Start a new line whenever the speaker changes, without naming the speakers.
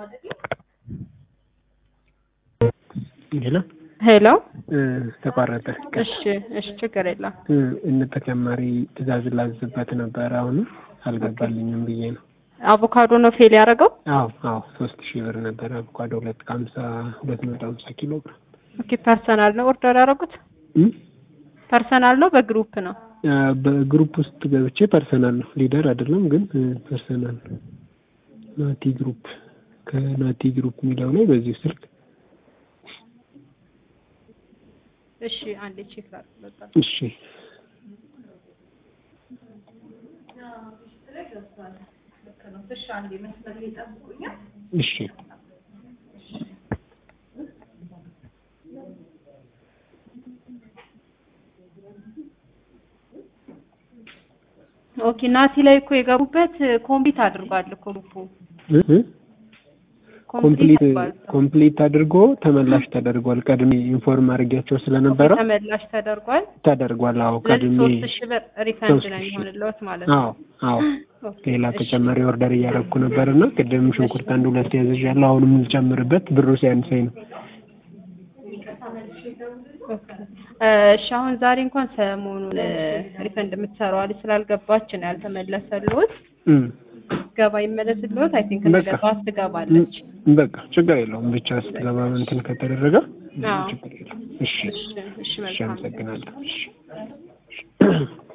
ሄሎ
ሄሎ
ተቋረጠ።
እሺ እሺ ችግር የለም
እነ ተጨማሪ ትእዛዝ ላዝበት ነበረ አሁን አልገባልኝም ብዬ ነው።
አቮካዶ ነው ፌል ያደረገው
አዎ አዎ ሶስት ሺህ ብር ነበረ አቮካዶ ሁለት ከሀምሳ ሁለት መቶ ሀምሳ ኪሎ ግራም
ኦኬ ፐርሰናል ነው ኦርደር ያደረጉት
እም?
ፐርሰናል ነው በግሩፕ ነው
አ፣ በግሩፕ ውስጥ ገብቼ ፐርሰናል ነው ሊደር አይደለም ግን እ፣ ፐርሰናል ነው ናቲ ግሩፕ ከናቲ ግሩፕ የሚለው ላይ በዚህ ስልክ
እሺ አንዴ ቼክ ላድርግ
እሺ እሺ
ኦኬ ናቲ ላይ እኮ የገቡበት ኮምፕሊት አድርጓል እኮ ግሩፑ
እ እ ኮምፕሊት
አድርጓል።
ኮምፕሊት አድርጎ ተመላሽ ተደርጓል። ቀድሜ ኢንፎርም አድርጌያቸው ስለነበረ
ተመላሽ ተደርጓል
ተደርጓል። አዎ
ስለዚህ
ቀድሜ
ሶስት ሺህ ብር ሪፈንድ
ሶስት
ነው
ሺህ።
የሚሆንልዎት ማለት ነው
አዎ አዎ
ኦኬ፣
ሌላ
እሺ።
ተጨማሪ ኦርደር እያደረኩ ነበር እና ቅድም ሽንኩርት አንድ ሁለት ያዘዣለሁ። አሁንም ልጨምርበት ብሩ ሲያንሰኝ ነው።
ኦኬ። እሺ አሁን ዛሬ እንኳን ሰሞኑን ሪፈንድ የምትሰራው ልጅ ስላልገባች ነው ያልተመለሰልዎት።
እም፣
ገባ ይመለስልዎት። አይ ቲንክ ነገ
በቃ።
ጠዋት ትገባለች።
በቃ ችግር የለውም ብቻ ስትገባ እንትን ከተደረገ
አዎ።
ችግር የለውም። እሺ
እሺ እሺ
እሺ፣
መልካም
አመሰግናለሁ። እሺ